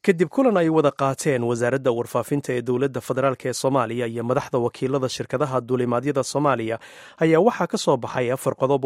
kadib kulan ay wada qaateen wasaaradda warfaafinta ee dowladda federaalk ee soomaaliya iyo madaxda wakiilada shirkadaha duulimaadyada soomaaliya ayaa waxaa ka soo baxay afar qodob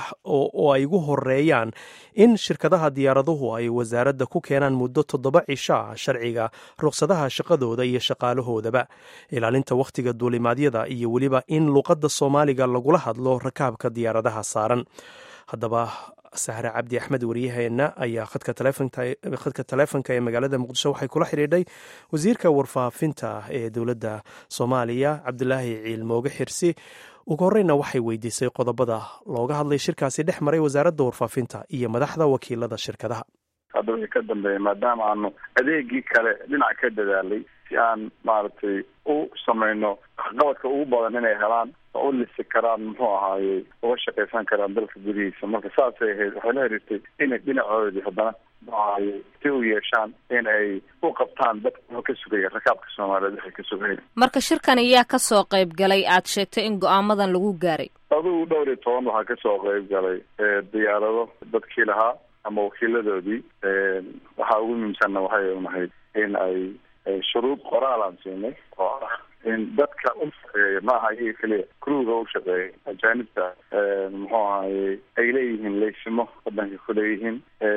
oo ay ugu horeeyaan in shirkadaha diyaaraduhu ay wasaaradda ku keenaan muddo toddoba cisho ah sharciga ruqsadaha shaqadooda iyo shaqaalahoodaba ilaalinta wakhtiga duulimaadyada iyo weliba in luuqadda soomaaliga lagula hadlo rakaabka diyaaradaha saaran haddaba sahre cabdi axmed waryaheena ayaa khadka taleefonka ee magaalada muqdisho waxay kula xidhiidhay wasiirka warfaafinta ee dowladda soomaaliya cabdulaahi ciil mooge xirsi ugu horeyna waxay weydiisay qodobada looga hadlay shirkaasi dhex maray wasaaradda warfaafinta iyo madaxda wakiilada shirkadaha hadda wixii ka dambeeya maadaama aanu adeegii kale dhinac ka dadaalay si aan maaragtay u samayno waxqabadka ugu badan inay helaan oo u lisi karaan muxuu ahaaye uga shaqaysan karaan dalka gudihiisa marka saasay ahayd waxay la xiriirtay inay dhinacoodii haddana muxuahaye si u yeeshaan in ay u qabtaan dadka ka sugaya rakaabka soomaaliyeed waxay ka sugaya marka shirkan ayaa kasoo qayb galay aad sheegtay in go-aamadan lagu gaaray adugu dhowr iyo toban waxaa kasoo qayb galay diyaarado dadkii lahaa ama wakiiladoodii waxaa ugu muhiimsanna waxay nahayd in ay shuruud qoraal aan siinay oo ah in dadka u shaqeeya ma aha iyaga keliya kruga u shaqeeya ajaanibta muxuu ahaye ay leeyihiin laysimo wadanka kuleeyihiin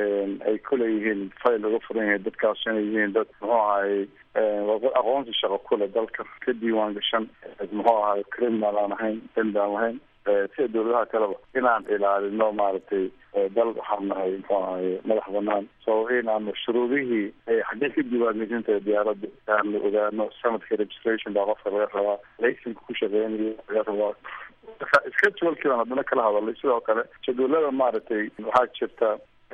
ay kuleeyihiin fayl uga furan yahay dadkaas inay yihiin dad muxuu ahaye aqoonsi shaqo kule dalka ka diiwaan gashan muxuu ahaye criminal aan ahayn dembi aan lahayn sida dawladaha kaleba inaan ilaalino maaragtay dal waxaan nahay muxuu ahaye madax banaan so in aanu shuruudihii xaggee ka diiwaangelintahay diyaaradda aanu ogaano sanadka registration baa qofka laga rabaa laysanka ku shaqeynaya laga rabaa schedulekii baan haddana kala hadalay sidoo kale jadwalada maaragtay waxaa jirta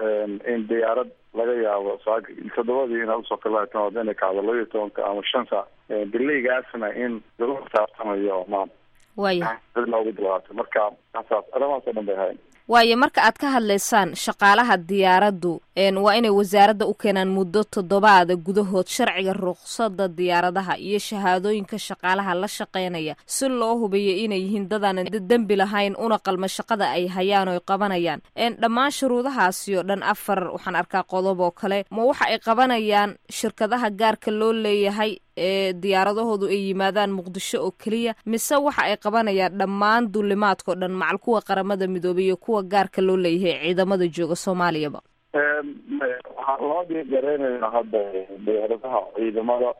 in diyaarad laga yaabo saa toddobadii ina usoo kalaatan wada inay kacdo laba iyo tobanka ama shan saac dilaygaasna in lagu xisaabtamayo oo maan waya loogu bilaato marka asaas arrimahaas oo dhan bay ahayn waayo marka aad ka hadlaysaan shaqaalaha diyaaraddu waa inay wasaaradda u keenaan muddo toddobaada gudahood sharciga ruqsada diyaaradaha iyo shahaadooyinka shaqaalaha la shaqeynaya si loo hubiyo inay yihiin dadaan dembi lahayn una qalma shaqada ay hayaan oo ay qabanayaan dhammaan shuruudahaasi oo dhan afar waxaan arkaa qodob oo kale ma waxa ay qabanayaan shirkadaha gaarka loo leeyahay ee diyaaradahoodu ay yimaadaan muqdisho oo keliya mise waxa ay qabanayaan dhammaan duulimaadkao dhan macal kuwa qaramada midoobay iyo kuwa gaarka loo leeyahay ciidamada jooga soomaaliyaba waxaan labadii gareynayna hadda diyaaradaha ciidamada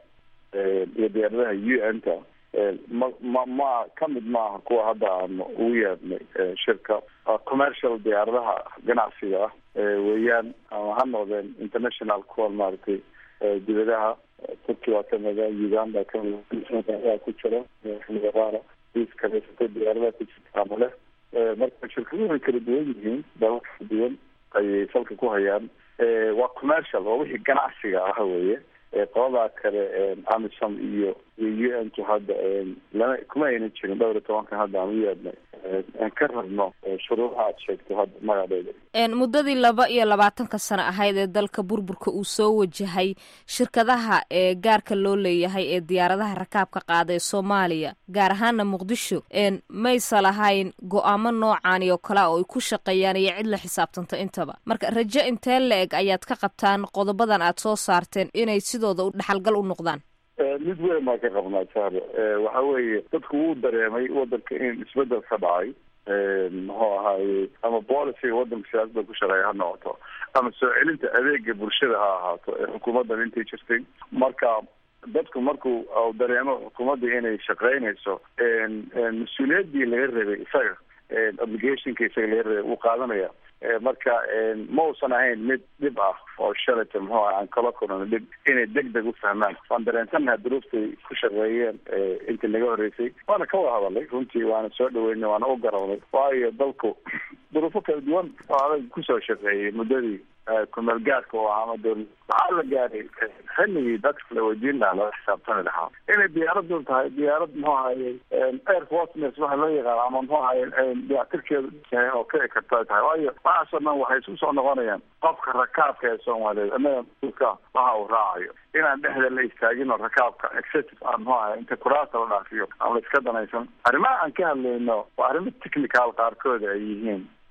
iyo diyaaradaha u n ta ma ma ma kamid maaha kuwa hadda aanu ugu yeedhnay shirka commercial diyaaradaha ganacsiga ah weeyaan ama ha noqdeen international kuwa maaragtay dibadaha turki waa kamida uganda kamida ku jira qaara iskaleysata diyaaradaha ku jirta ama leh marka shirkaduhu way kala duwan yihiin dalal kala duwan ayay salka ku hayaan waa commercial waa wixii ganacsiga ah weye qoladaa kale amisom iyo iyo u n tu hadda lama kuma aynan jirin dhowr iyo tobankan hadda aan u yeedhnay aan ka rabno shuruudaha aad sheegto hadda magaceeda muddadii laba iyo labaatanka sano ahayd ee dalka burburka uu soo wajahay shirkadaha ee gaarka loo leeyahay ee diyaaradaha rakaabka qaada ee soomaaliya gaar ahaana muqdisho maysa lahayn go-aamo noocaani oo kale oo ay ku shaqeeyaan iyo cid la xisaabtanta intaba marka rajo intee la eg ayaad ka qabtaan qodobadan aad soo saarteen inay sidooda u dhaxalgal u noqdaan mid weyn baa ka qabnaa sahre waxa weeye dadku wuu dareemay wadanka in isbedel ka dhacay muxuu ahaaye ama policyga wadanka siyaasada ku shaqeeya ha noqoto ama soo celinta adeega bulshada ha ahaato ee xukuumaddan intay jirtay marka dadku markuu dareemo xukuumadda inay shaqeynayso mas-uuliyaddii laga rabay isaga obligationka isaga laga rabay wuu qaadanaya marka ma uusan ahayn mid dhib ah oo shalata muxuu ah aan kala kulano dhib inay deg deg u fahmaan waan dareensannaha duruuftay ku shaqeeyeen intii naga horreysay waana ka wada hadalay runtii waana soo dhaweynay waana u garawnay waayo dalku duruufo kala duwan oo adag kusoo shaqeeyay muddadii kumeel gaadka oo ama dowla waxaa la gaaray xilligii dadka la weydiin lahaa laga xisaabtami lahaa inay diyaaradu tahay diyaarad muxuu ahaye air fortness waxa loo yaqaana ama muxuu ahaye diyaatirkeedu yahay oo kici karta tahay waayo waxaasoo dhan waxay isku soo noqonayaan qofka rakaabka ee soomaaliyeed annaga mas-uulka waxa uu raacayo inaan dhexda la istaagin oo rakaabka excessive aan muxuu ahaye inta kuraasta la dhaafiyo ama la iska danaysan arrimaha aan ka hadlayno waa arrimo technical qaarkooda ay yihiin oo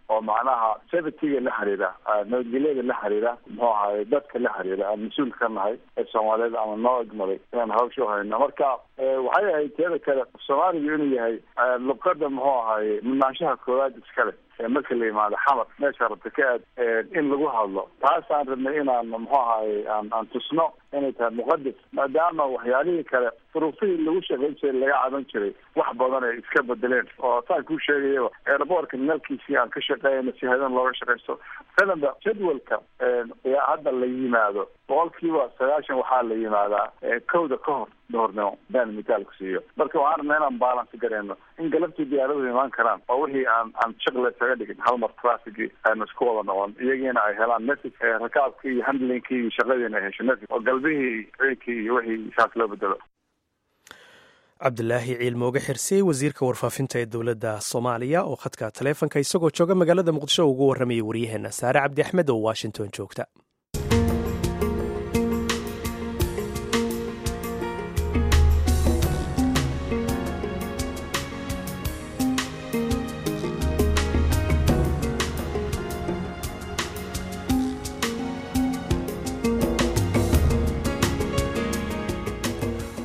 oo macnaha safetyga la xiriira nabadgelyada la xiriira muxuu ahaye dadka la xiriira aan mas-uul ka nahay ee soomaaliyeed ama noo egmaday inaan hawsha uhayno marka waxay ahayd teeda kale soomaaligu inuu yahay luqada muxuu ahaye mudnaanshaha koowaad iskale marka la yimaado xamar meesha rabta ka aad in lagu hadlo taasaan rabnay inaan muxuu ahaye aan aan tusno inay tahay muqadas maadaama waxyaalihii kale furuufihii lagu shaqayn jiray laga caban jiray wax badan ay iska bedeleen oo saan kuu sheegayaba airboortka nalkiisii aan ka shaqeeyna si hadan looga shaqaysto sanaba jadwalka hadda la yimaado boqolkiiba sagaashan waxaa la yimaadaa kowda ka hor doornimo baan mitaal ku siiyo marka waxaan rabnaa inaan balance gareyno in galabtii diyaaraduhu imaan karaan oo wixii aan aan shaqle isaga dhigin hal mar trafficii aynu isku wada noqon iyagiina ay helaan message rakaabkii iyo handlingkii iyo shaqadiina ay hesho message oo galbihii ciinkii iyo wixii saas loo bedelo cabdilaahi ciilmooge xirsey wasiirka warfaafinta ee dowladda soomaaliya oo khadka taleefonka isagoo jooga magaalada muqdisho ugu warramayay waryaheena saare cabdi axmed oo washington joogta